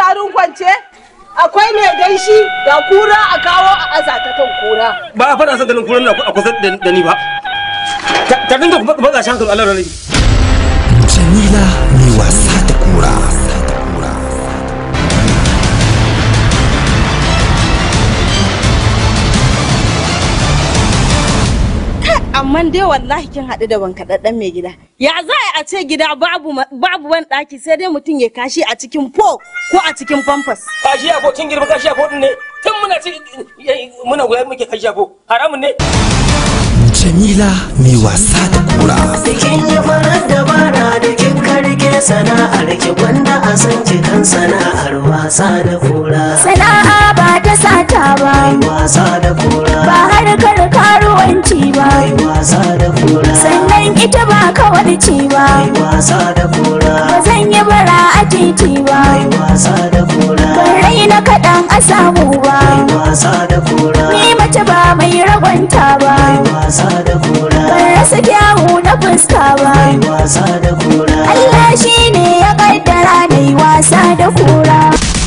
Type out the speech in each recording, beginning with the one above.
garin kwance akwai mai gaishi da kura a kawo a aza ta kan kura ba a faɗa san ganin kuran na a kusa da da ni ba Ta- ta dinga matsa shi hankali Allah rani Jamila mai wasa da kura. amma dai wallahi kin haɗu da bankaɗaɗɗen mai gida ya za a ce gida babu ma- babu ban ɗaki sai dai mutum ya kashi a cikin po ko a cikin famfas kashi ko kin girma kashi ko din ne tun muna ci muna goyar muke kashi ko haramun ne Jamila mai wasa da kura. Kin yi farar dabara da kin karke sana'ar ki gwanda a san ki kan sana'ar wasa da kura. Sana'a ba ta sata ba, Mai wasa da kura. ba harkar karuwanci ba, Mai wasa da kura. sannan ita ba kawarci ba. Mai wasa da kura. Ba zan yi bara a titi ba, Mai wasa da kura. ban raina kaɗan a samu ba. Mai wasa da kura. Ni mace ba mai ragwanta ba, Mai wasa da kura. ban rasa kyawu na fuska ba. Mai wasa da kura. Allah shi ne ya kaddara na yi wasa da kura.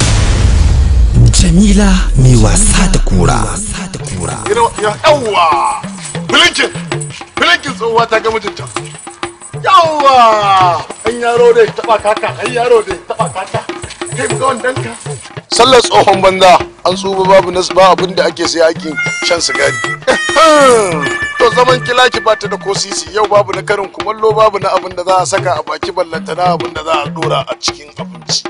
Jamila mai wasa da kura. Wasa da kura. yawwa bilinkin bilinkin tsohuwa ta ga mijinta yawwa an yaro da taba kaka an yaro da taba kaka kai mu ga wannan ka sallar tsohon banza an tsuba babu nasu ba abin da ake sai ake shan sigari to zaman kilaki ba ta da ko sisi yau babu na karin kumallo babu na abin da za a saka a baki ballanta na abin da za a dora a cikin abinci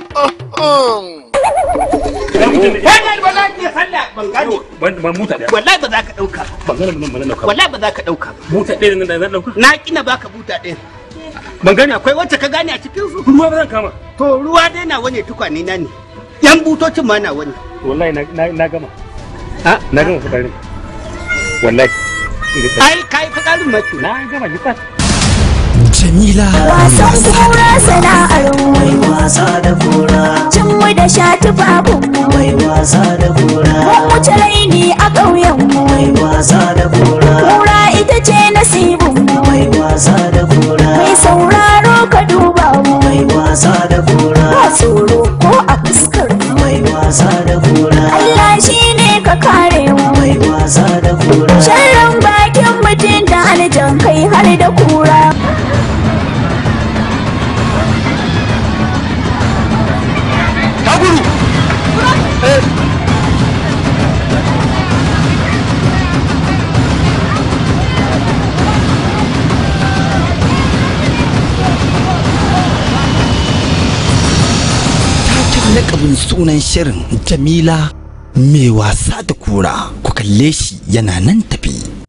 Wannan ba za ka iya sallah ban gane. ban muta da Wallahi ba za ka ɗauka ba. ban gane ban dauka Wallahi ba za ka ɗauka ba. muta ɗaya nan da zan dauka Na kina baka buta ɗin. ban gane Akwai wacce ka gane a cikin su. ruwa ba zan kama To ruwa dai na wani tukwane na ne. Yan butocin ma na wani. wallahi na na na gama ha na gama fitarin wallahi Ai kai fitsarin mace. na gama gita Jamila mai Wasan wasa da kura sana'ar Mai mu, wasa da kura. cin mu da sha tufafin mu. Mai wasa da kura. Mun wuce raini a ƙauyen mu. Mai wasa da kura. Kura ita ce nasibin mu. Mai wasa da kura. Mai sauraro ka duba mu. Mai wasa da kura. Ba tsoro ko a fuskar mu. Mai wasa da kura. Allah shi ne ka kare mu. Mai wasa da kura. Sharrin bakin mutum da aljan kai har da kura. taken lakabin sunan shirin Jamila mai wasa da kura. Ku kalle shi yana nan tafi.